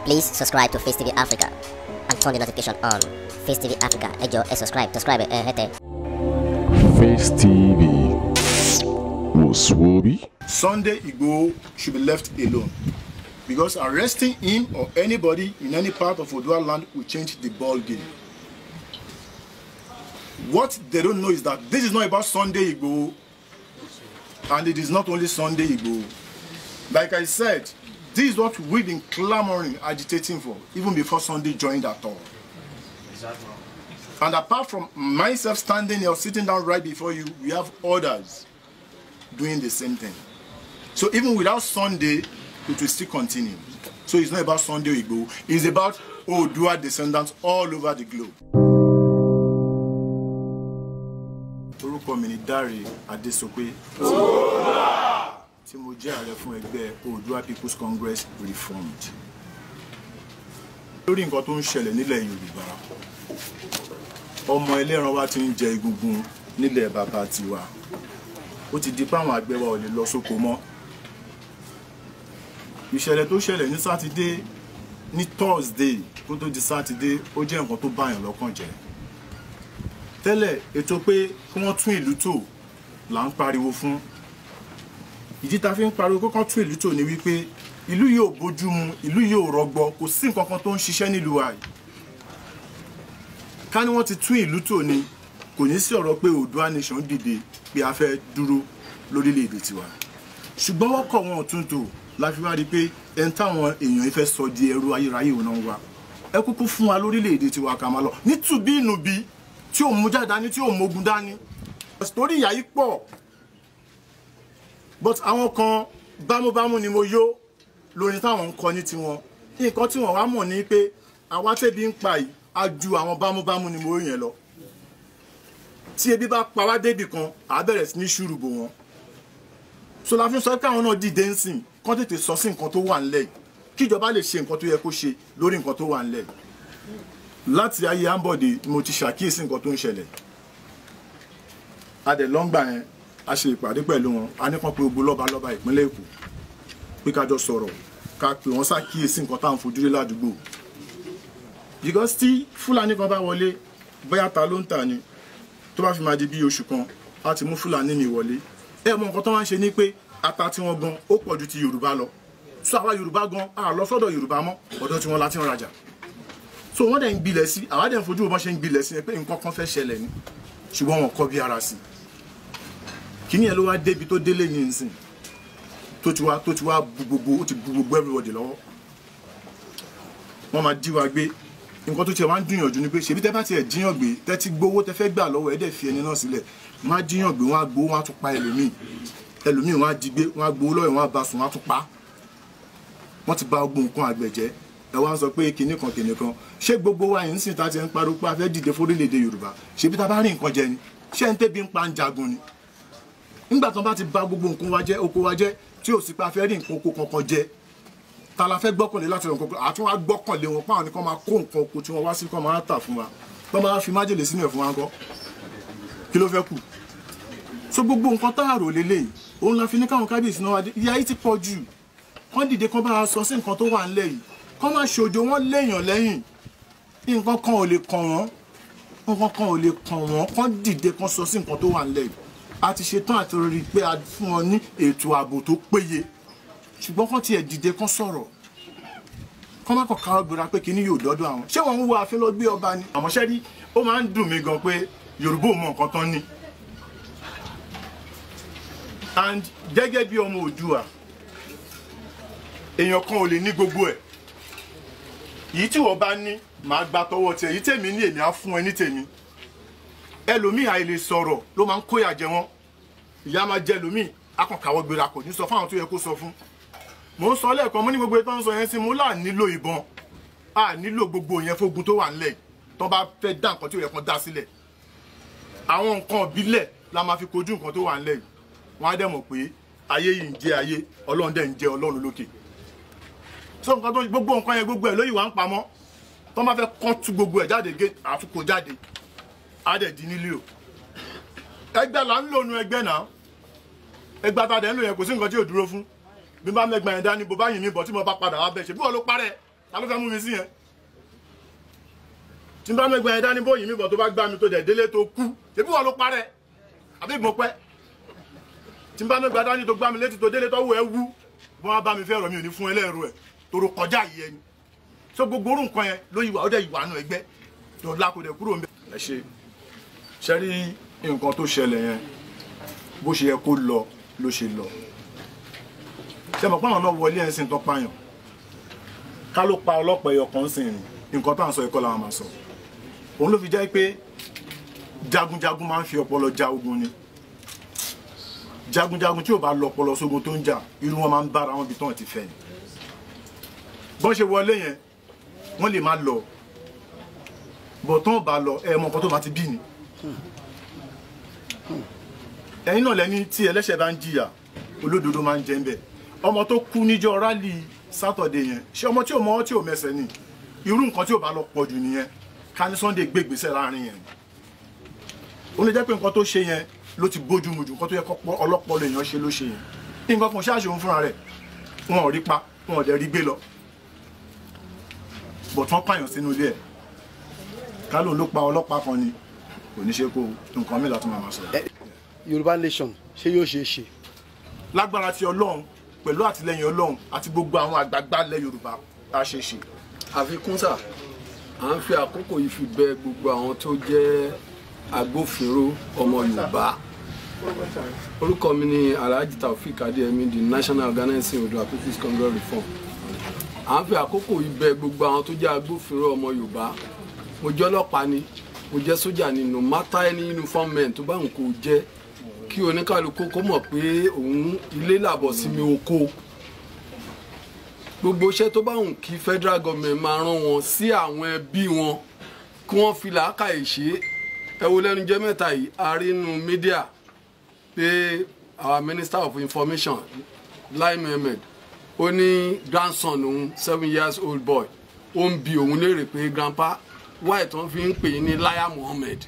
Please subscribe to Face TV Africa and turn the notification on. Face TV Africa, ẹ jọ̀ọ́ ẹ subscribe, subscribe ẹ hẹ́tẹ̀. Face TV was Swoby. Sunday Igboho should be left alone because arresting him or anybody in any part of Odua land will change the ball game. What they don't know is that this is not about Sunday Igboho and it is not only Sunday Igboho. Like I said, this is what we've been clamoring, agitating for, even before Sunday joined at all. And apart from myself standing here or sitting down right before you, we have others doing the same thing. So even without Sunday, it will still continue. So it's not about Sunday Igbo, it's about Odua descendants all over the globe. Orúkọ mi ni Dáre Adésopé. Tí mo jẹ́ ààrẹ fún ẹgbẹ́ Odua People's Congress Reformed. Lórí nǹkan tó ń ṣẹlẹ̀ nílẹ̀ Yorùbá, ọmọ ẹlẹ́ran wa ti ń jẹ egungun nílẹ̀ bàbá tiwa. Ó ti di páwọn àgbẹ̀ wa ò lè lọ sóko mọ́ ìṣẹ̀lẹ̀ tó ṣẹlẹ̀ ní sátidé ní thursday kó tó di sátidé ó jẹ́ nǹkan tó báyàn lọ́kàn jẹ́ tẹ́lẹ̀ ètò pé kí wọ́n tún ìlú tò là ń pariwo fún ìdí ta fi ń pariwo pé kán tún ìlú tò ní wípé ìlú yìí ò bójú mu ìlú yìí ò rọgbọ kò sí nǹkan kan tó ń ṣiṣẹ́ nílùú wa yìí ká ní wọ́n ti tún ìlú tò ní kò ní sí ọ̀rọ̀ pé Oòduà nation dìde pé a fẹ́ dúró lórílẹ̀‐èdè tiwa ṣùgbọ́n wọ́n kọ̀ wọn ò tún tò la fi wá rí i pé ẹni táwọn èèyàn fẹ́ sọ di ẹrú ayérayé òun náà wá ẹ kúkú fún wa lórílẹ̀‐èdè tiwa ká máa lọ nítubí ìnùbí tí ò mú jáde dání tí ò mógun dání torí ìyá yìí pọ̀ but àwọn kan bámúbámú ni mo yó lórí táwọn ń kọ ní tiwọn nǹkan tí wọ́n wá mọ̀ ní pé àwa tẹ́bi ń pa yìí á ju àwọn bámúbámú ni mo yẹn lọ tí ebi bá pa wá débì kan àá bẹ̀rẹ̀ sí ní ṣùrùbò wọn so la fi sọ pé àwọn náà dìde ń sìn kán tètè sọ sí nǹkan tó wà ńlẹ̀ yìí kíjọba lè ṣe nǹkan tó yẹ kó ṣe lórí nǹkan tó wà ńlẹ̀ yìí láti ayé ambode ni mo ti ṣàkíyèsí nǹkan tó ń ṣẹlẹ̀ adẹ lọ́ngbà yẹn a ṣe ìpàdé pẹ̀lú wọn a ní kàn pé gbogbo lọ́ba lọ́ba ìpínlẹ̀ èkó pé ká jọ sọ̀rọ̀ ká pè wọ́n ṣàkíyèsí nǹkan táwọn fojú rí ládùúgbò because tí fúlàní kan bá wọlé bóyá ta ló ń tà ni tó bá fi máa di bí oṣù kan á ti mú fúlàní mi wọlé ẹ mọ nǹkan tó máa ń ṣe ni pé ata tí wọ́n gan ó pọ̀ ju ti yorùbá lọ so àwa yorùbá gan a lọ sọ́dọ̀ yorùbá mọ́ ọ̀dọ̀ tí wọ́n la ti ń rajà so wọ́n dẹ̀ ń gbilẹ̀ sí àwa dẹ̀ ń fojú wọn ṣe ń gbilẹ̀ sí pé nǹkan kan fẹ́ ṣẹlẹ̀ ni ṣùgbọ́n wọn kọ́ bí ara sí kíní ẹ̀ ló wá débi tó délé ní nsìn tó ti wá tó ti wá bu gbogbo ó ti bu gbogbo everybody lọ́wọ́ wọ́n máa dí wa gbé nǹkan tó tiẹ̀ wá ń dùnyànjú ni pé ṣèbí tẹ́ bá tiẹ̀ jíyàn gbé tẹ́ ti gbowó tẹ́ fẹ́ gbà lọ́wọ́ ẹ̀ dẹ̀ fi ẹni náà sílẹ̀ wọ́n á jíyàn gbé wọ́n á gbowó wọ́n á tún pa ẹlòmíì ẹlòmíì wọn á jí gbé wọn á gbowó lọ́wọ́ wọn á bá sùn wọn á tún pa wọ́n ti bà gbogbo nǹkan àgbẹ̀ jẹ́ ẹ wá ń sọ pé kinní kan kinní kan ṣé gbogbo wa yìí ń sìn tá a ti ń pariwo pé a fẹ́ dìde fórílẹ̀-èdè Yorùbá ṣebí tá a bá rí nǹkan jẹ ni ṣé ń tẹ́bi ń pa ń jagun ni nígbà tí wọ́n bá ti bà gbogbo nǹkan wa jẹ́ oko wa jẹ́ tí ò sí pé a fẹ́ rí nǹkan oko kankan jẹ ta la fẹ́ gbọ́kànlé láti rẹ̀ nǹkan àti wọn á gbọ́kànlé wọn pàwọn nìkan máa kó nǹkan oko tí wọ́n wá sí kọ́ máa tà fún wa wọ́n máa fi májèlé sínú ẹ̀ fún wa ńkọ́ kí ló fẹ́ kù so gbogbo nǹkan tá a rò lélẹ́yìí òun la fi ní káwọn kábíyèsí náà wá dé ìyá yìí ti pọ̀ jù kán dìde kán bá a sọ sí nǹkan tó wà ńlẹ̀ yìí kán má ṣòjò wọn léèyàn lẹ́yìn nǹkan kan ò lè kàn wọ́n nǹkan kan ò lè kàn wọ́n kán dìde kán sọ sí nǹkan tó wà ńlẹ̀ yìí a ti ṣe tán àti rí i pé a fún wọn ní ètò ààbò tó péye ṣùgbọ́n kán tiẹ̀ dìde kán sọ̀rọ̀ kán má kàn káwọ́ gbéra pé kíní yóò dọ́dọ̀ àwọn ṣé wọ́n ń wo àfin lọ gbé ọba ni àmọ́ ṣẹ́rí ó máa ń dùn mí gan pé Yorùbá ò mọ nǹkan tán ní and gẹ́gẹ́ bí ọmọ Oòduà èèyàn kan ò lè ní gbogbo ẹ̀ yìí tí wọ́n bá ní màá gba tọwọ́ tiẹ̀ yìí tèmi ní èmi á fún ẹ ní tèmi ẹlòmíì àìlè sọ̀rọ̀ ló máa ń kóyà jẹ wọ́n ìyá máa jẹ ẹlòmíì akọ̀kàwọ́ gbéra kò ní sọ fún àwọn tó yẹ kó sọ fún mò ń sọ lẹ́ẹ̀kan mo ní gbogbo ètò ń sọ yẹn sí mo là nílò ìbọn a nílò gbogbo yẹn fógun tó wà ńlẹ̀ tó bá fẹ́ dá nǹkan tí ò yẹ kan dá sílẹ̀ àwọn nǹkan ìbílẹ̀ la máa fi kojú nǹkan tó wà ńlẹ̀ yìí wọ́n á dẹ̀ mọ̀ pé ayé yìí ń jẹ́ ayé ọlọ́run dẹ̀ ń jẹ́ ọlọ́run lókè so nǹkan tó gbogbo nǹkan yẹn gbogbo ẹ̀ lóyìí wà ń pamọ́ tó máa fẹ́ kán tú gbogbo ẹ̀ jáde gé àfikò jáde á dẹ̀ di nílé o ẹgbẹ́ là ń lò nu ẹgbẹ́ náà ẹgbẹ́ tá a dẹ̀ ń lò yẹn kò sí nǹkan tí ò dúró fún bí bá mẹ́gbẹ́ yẹn dání bó bá yìn mí bọ̀ tí mo bá padà wá bẹ̀ ṣe bí wọ́n ló parẹ́ ta ló fẹ́ mú mi sí yẹn tí n bá mẹ́gbẹ́ ẹ̀dá ní bóyìí mi bọ̀ tó bá gbá mi tó dẹ̀ délé tó kú ṣébí wọ́n ló parẹ́ àbí mo pẹ́ tí n bá mẹ́gbẹ́ ẹ̀dá ní tó gbá mi létí tó délé tó wù ẹ́ wú bọ́n wá bá mi fẹ́ rọ̀ mi ò ní fún ẹlẹ́rù ẹ̀ toro kọjá yìí ẹni so gbogbo orú nǹkan yẹn ló yíwa ó dẹ̀ yíwa nù ẹgbẹ́ tó lákòdẹ̀ kúrò ń bẹ̀. ẹ ṣe ṣe rí nǹkan tó ṣẹlẹ̀ yẹn bó ṣe yẹ kó lọ ló ṣe lọ ṣe mọ̀ pé àwọn náà wọlé ẹ̀ ń sìn tó pààyàn ká ló pa ọlọ́pàá ẹyọ kan sìn ní nǹkan tá à ń sọ ẹ̀kọ́ làwọn máa sọ òun ló fi jẹ́ pé jagunjagun máa ń fi ọpọlọ ja ogun ni jagunjagun tí ò bá lọ ọpọlọ sógun tó ń jà irú wọn máa ń bára wọn bí tán ti fẹ́ ni bọ́n ṣe wọlé yẹn wọ́n lè má lọ bọ̀ tán bá lọ ẹ mọ nǹkan tó máa ti bí ni ẹ̀yin náà lẹ́ni tí ẹlẹ́ṣẹ̀ bá ń jìyà olódodo máa ń jẹ́ ń bẹ̀ ọmọ tó kú níjọ́ rálì sátọ̀dé yẹn ṣé ọmọ tí ò mọ tí ò mẹsẹ̀ ni irú nǹkan tí ò bá lọ pọ̀ jù nìyẹn ká ní Sunday gbé ìgbésẹ̀ láàrin yẹn ó lè jẹ́ pé nǹkan tó ṣe yẹn ló ti bójú mu jù nǹkan tó yẹ kọ́ ọlọ́pọ̀ lèèyàn ṣe ló ṣe yẹn nǹkan kan ṣáàṣì òun fúnra rẹ̀ wọn ò rí pa wọn ò dẹ̀ rí gbé lọ bọ̀ tí wọ́n pààyàn sínú ilé ẹ̀ ká lóun ló pa ọlọ́pàá kan ni kò ní ṣe kó nǹkan mìíràn tó máa máa sọ. yorùbá nation ṣé yóò ṣeé ṣe. lágbára ti ọlọ́run pẹ̀lú àtìlẹyìn ọlọ́run àti gbogbo àwọn àgbààgbà ilẹ̀ yorùbá a ṣe ṣe. àfikún sà à ń fi àkókò yìí fi bẹ̀ gbogbo àwọn tó jẹ́ agbófinró ọmọ yorùbá orúkọ mi ni alhaji taofik adeyemi the national organizing odua people's congress reform à ń fi àkókò yìí bẹ̀ gbogbo àwọn tó jẹ́ agbófinró ọmọ yorùbá mo jẹ́ ọlọ́pàá ni mo jẹ́ sójà ni no matter any uniform men tó bá ń kó jẹ́ kí oníkàlùkù kó mọ̀ pé òun ilé làbọ̀ sí mi oko gbogbo iṣẹ́ tó bá wùn kí federal government máa rán wọn sí àwọn ẹbí wọn kí wọ́n fi làákàyè ṣe ẹ wo lẹ́nu jẹ́ mẹ́ta yìí a rí inú mídíà pé our minister of information Lai Mohammed ó ní grandson òun seven years old boy ó ń bi òun léèrè pé grandpa why tí wọ́n fi ń pè é ní Laya Mohammed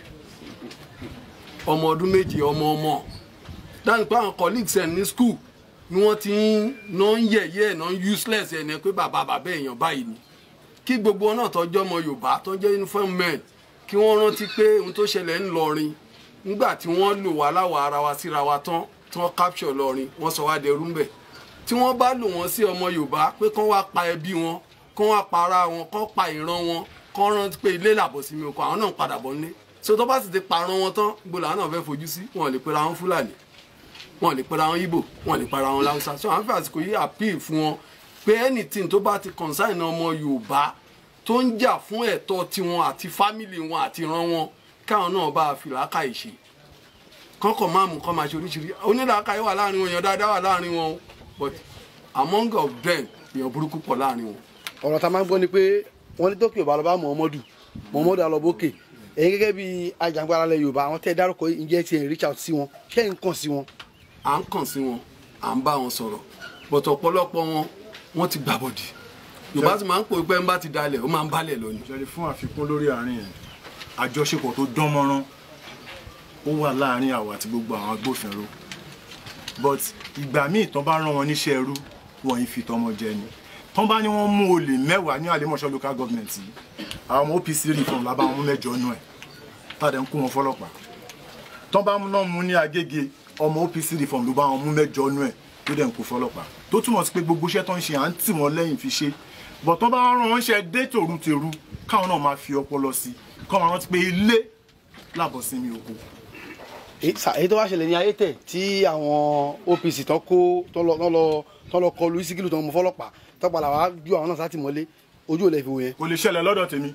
ọmọ ọdún méje ọmọ ọmọ dáhùn pé àwọn colleagues ẹ̀ ní school ni wọ́n ti ń ná ń yẹ̀yẹ́ ẹ̀ ná ń useless ẹ̀ ní pé bàbá bàbá èèyàn báyìí ni kí gbogbo náà tọ́jọ́ ọmọ Yorùbá tó jẹ́ uniform men kí wọ́n rántí pé ohun tó ṣẹlẹ̀ ń lọrin nígbà tí wọ́n lò wá láwọ̀ ara wa síra wa tán tí wọ́n capture lọrin wọ́n sọ wá dẹrú ńbẹ̀ tí wọ́n bá lò wọ́n sí ọmọ Yorùbá pé kán wá pa ẹbí wọn kán wá pa ara wọn kán pa ìran wọn kán rántí pé ilé làbọ̀ sí mi oko àwọn náà ń padà bọ̀ nílé so tó bá sì ti parun wọn tán gbogbo làwọn náà fẹ́ fojú sí wọn lè pera wọn Fúlàní wọn lè pera wọn Ìgbò wọn lè pera wọn Láwùsá so àwọn fẹ́ àsìkò yìí appeal fún wọn pé anything tó bá ti concern ọmọ Yorùbá tó ń jà fún ẹ̀tọ́ tiwọn àti fámìlì wọn àti ìran wọn káwọn náà bá a fi làákàyè ṣe kọ́kọ́ máa mú kọ́ máa ṣe oríṣiríṣi onílàákàyè wà láàrin wọn èèyàn dáadáa wà láàrin wọn but among of them èèyàn burúkú pọ̀ láàrin wọn. ọ̀rọ̀ tá a máa ń gbọ́ ni pé wọ́n ní tókè ọba lọ́ba Muhammadu Muhammadu alọ́bókè ẹ̀yin gẹ́gẹ́ bí ajàngbara lẹ Yorùbá àwọn tẹ́ ẹ dárúkọ yìí ǹjẹ́ ti ẹ̀ reach out sí wọn ṣé ẹ̀ ń kàn sí wọn. à ń kàn sí wọn à ń bá wọn sọ̀rọ̀ but ọ̀pọ̀lọpọ̀ wọn wọ́n ti gbàbọ̀dì Yorùbá sì máa ń pò pé ń bá ti dalẹ̀ ó máa ń balẹ̀ lọ ni. ìṣẹ̀lẹ̀ fún àfikún lórí àárín yẹn àjọṣepọ̀ tó dán mọ́rán ó wà láàárín àwa àti gbogbo àwọn agbófinró but ìgbà míì tán bá rán wọn níṣẹ́ ẹrú wọn yìí fi tọmọ jẹ ni tán bá ní wọ́n mú olè mẹ́wàá ní àlèmọ̀ṣọ́ local government yìí àwọn ọmọ OPC reform lábá wọn mú mẹ́jọ nù ẹ̀ tàdé ń kó wọn fọlọ́pàá tán bá náà mú ní Agége ọmọ OPC reform ló bá wọn mú mẹ́jọ nù ẹ̀ tó dẹ̀ ń kó fọlọ́pàá tó túmọ̀ sí pé gbogbo iṣẹ́ tó ń ṣe à ń tì wọ́n lẹ́yìn fi ṣe bọ̀ tán bá rán wọn ṣe dé tòru tèrú káwọn náà máa fi ọpọlọ sí kọ́ máa rántí pé ilé làbọ̀ sí mi oko èyí tó wá ṣẹlẹ̀ ní ayé tẹ̀ tí àwọn OPC tán kó tán lọ tán lọ tán lọ kọlu Síkírù tán mú fọlọ́pàá tán padà wá ju àwọn náà sátìmọ́lé ojú ò lè fi wò yẹn. kò lè ṣẹlẹ̀ lọ́dọ̀ tèmi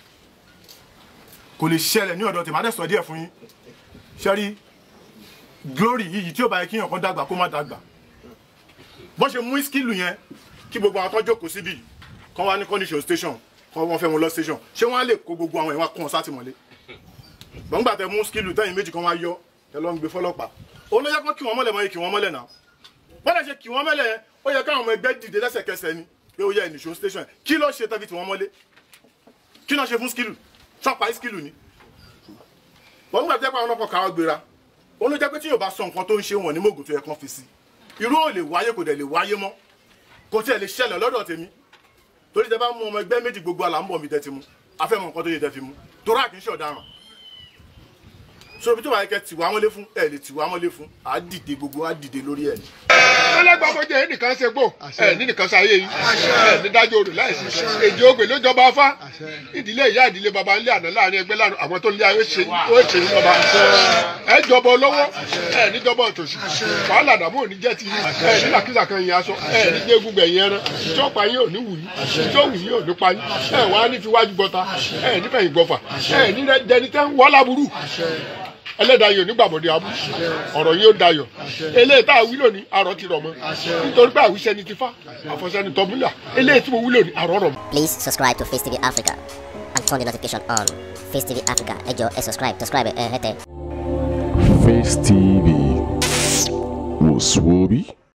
kò lè ṣẹlẹ̀ ní ọ̀dọ̀ tèmi á dẹ̀ sọ díẹ̀ fún yín ṣẹ́rí glory yìí tí ó bá yẹ kí èèyàn kan dàgbà kó má dàgbà bọ́n ṣe mú ìskìlù yẹn kí gbogbo àwọn tó jókòó síbí kán wá ní condition station kán wọ́n fẹ́ wọn lọ station ṣé wọ́n á lè kó gbogbo àwọn ìwà kún wọn sátìmọ́lé gbọ̀ngbà tẹ mú ìskìlù tẹ́yìn méjì kan wá yọ ẹ lọ ń gbé fọlọ́pàá òun ló yẹ kán kí wọ́n mọ́lẹ̀ mọ́ yẹ kí wọ́n mọ́lẹ̀ náà bọ́dà ṣe kí wọ́n mọ́lẹ̀ yẹn ó yẹ káwọn ọmọ ẹgbẹ́ dìde lẹ́sẹ̀kẹsẹ̀ ni pé ó yẹ ìnìṣó station kí ló ṣe tẹ́bi tí wọ́n mọ́lé kí náà ṣe fún skilu ṣọ́pa skilu ni wọ́n gbà tẹ́pẹ́ àwọn ọkọ̀ káwọ́ gbéra òun ló jẹ́ pé tí yóò bá sọ nǹkan tó ń ṣe wọn ní mògùn tó yẹ kán fi sí irú ò lè wáyé kò dẹ̀ lè wáyé mọ́ kò tiẹ̀ lè ṣẹlẹ̀ lọ́dọ̀ tèmi torí tẹ bá mú ọmọ ẹgbẹ́ méjì gbogbo àlà ń bọ̀ mi tẹ́ ti mú afẹ́mọ̀ nǹkan tó yẹ tẹ́ fi mú torí àkínṣe ọ̀daràn so ibi tó wà kẹ́ tìwá mọ́lé fún ẹ̀ lè tìwá mọ́lé fún à á dìde gbogbo á dìde lórí ẹ̀ ni. ẹlẹgbàmọjẹ ẹnìkan ṣe gbò ẹ nínìkan ṣayé yìí ẹ ní dájọ́ odò láìsí èjì ogbè ló jọba afá ìdílé ìyá ìdílé baba ńlẹ àná láàrin ẹgbẹ́ láàrin àwọn tó ń lé ayé ṣe ó ṣe ní ọba ẹ jọba olówó ẹ níjọba òtòṣì wàhálà àdàmú òní jẹ ti ẹ nílàkísà kan yẹn aṣọ ẹ ní jẹ egungun ẹ̀yìn ẹran tí ó pa yín ò ní wù yín tí ó wù yín ò ní pa yín ẹ wàá ní fi wájú gbọta ẹ nífẹ̀yìn gbọfà ẹ ní dẹni tẹ́ ń wọ́ láburú ẹlẹ́dàáyọ̀ nígbàbọ̀dé abú ọ̀rọ̀ yìí ó dayọ̀ eléyìí tá a wí lónìí àrọ̀ ti rọ̀ mọ́ nítorí pé àwíṣẹ́ ni ti fa àfọ̀ṣẹ́ ni tọ́múlà eléyìí tí mo wí lónìí àrọ̀ rọ̀ mọ́. Please subscribe to Face TV Africa and turn the notification on. Face TV Africa, ẹ jọ̀ọ́ ẹ subscribe, subscribe ẹ hẹ́tẹ̀. Face TV was Swoby.